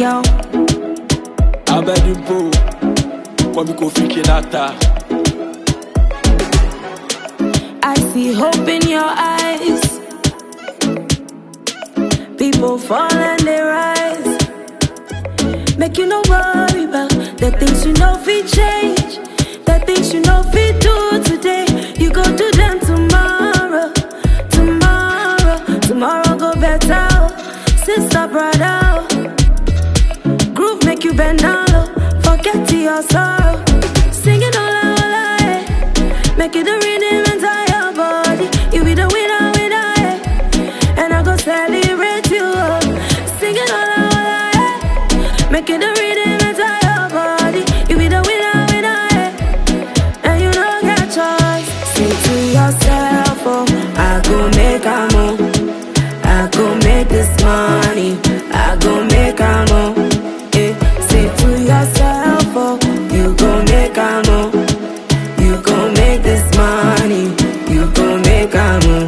girl. abẹ́dínpó wọ́n mi kò fi kí láta. I see hope in your eyes. People fall and they rise. Make you no worry about the things you know fi change. The things you know fi do today. You go do them tomorrow. Tomorrow, tomorrow go better. oh. Sister, brother. oh. Groove make you bend down low. Forget to your sorrow. Singing all out, all out, eh. Make it the rhythm inside your body. You be the winner, winner, eh. And I go celebrate you. oh. Singing all out, all out, eh. Make it the rhythm inside your body. You be the winner, winner, eh. And you don't get choice. Say to yourself, oh, I go make a move. I go make this money. I go make a move. Eh, say to yourself, oh, you go make a move. You go make this money. You go make a move.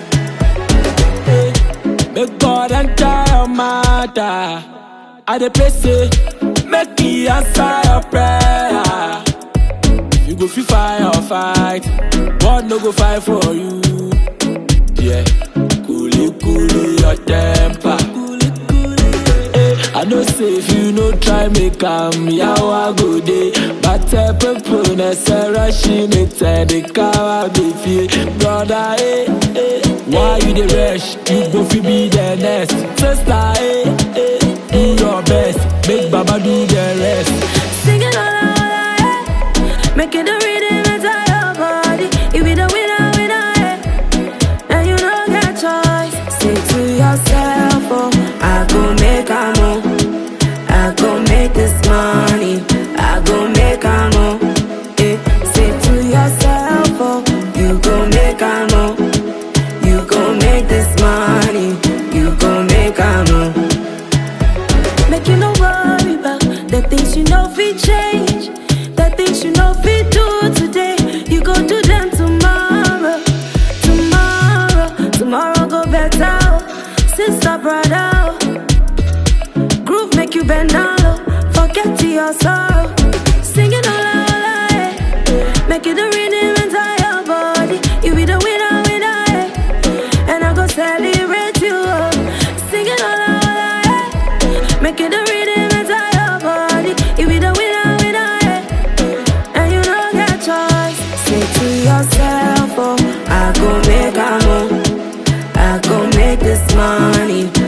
Make God enter your matter. I dey pray say, make He answer your prayer. You go fit fight or fight, God no go fight for you. Yeah, coolly coolly your temper. Eh, I know say if you no try make am yawa go dey But uh, people na say rushing it and the car be feel Brother eh eh Why you dey rush? You go fit be the next Sister eh eh Do your best Make Baba do the rest Singing all out, all out, eh. Making the rhythm inside your body. You be the winner, winner, eh. And you don't get choice. Say to yourself, oh, I go make a move. I go make this money. I go make a move. Eh. Say to yourself, oh, you go make a move. You go make this money. You go make a move. Make you no worry about the things you know fi change. The things you know fi do today. You go do them tomorrow. Tomorrow, tomorrow go better. oh. Sister, brother. oh. Groove make you bend down low. Forget to your sorrow. Singing all out, all out, eh. Make it the rhythm inside your body. You be the winner, winner, eh. And I go celebrate you. oh. Singing all out, all out, eh. Make it the rhythm inside your body. You be the winner, winner, eh. And you don't get choice. Say to yourself, oh, I go make a move. I go make this money.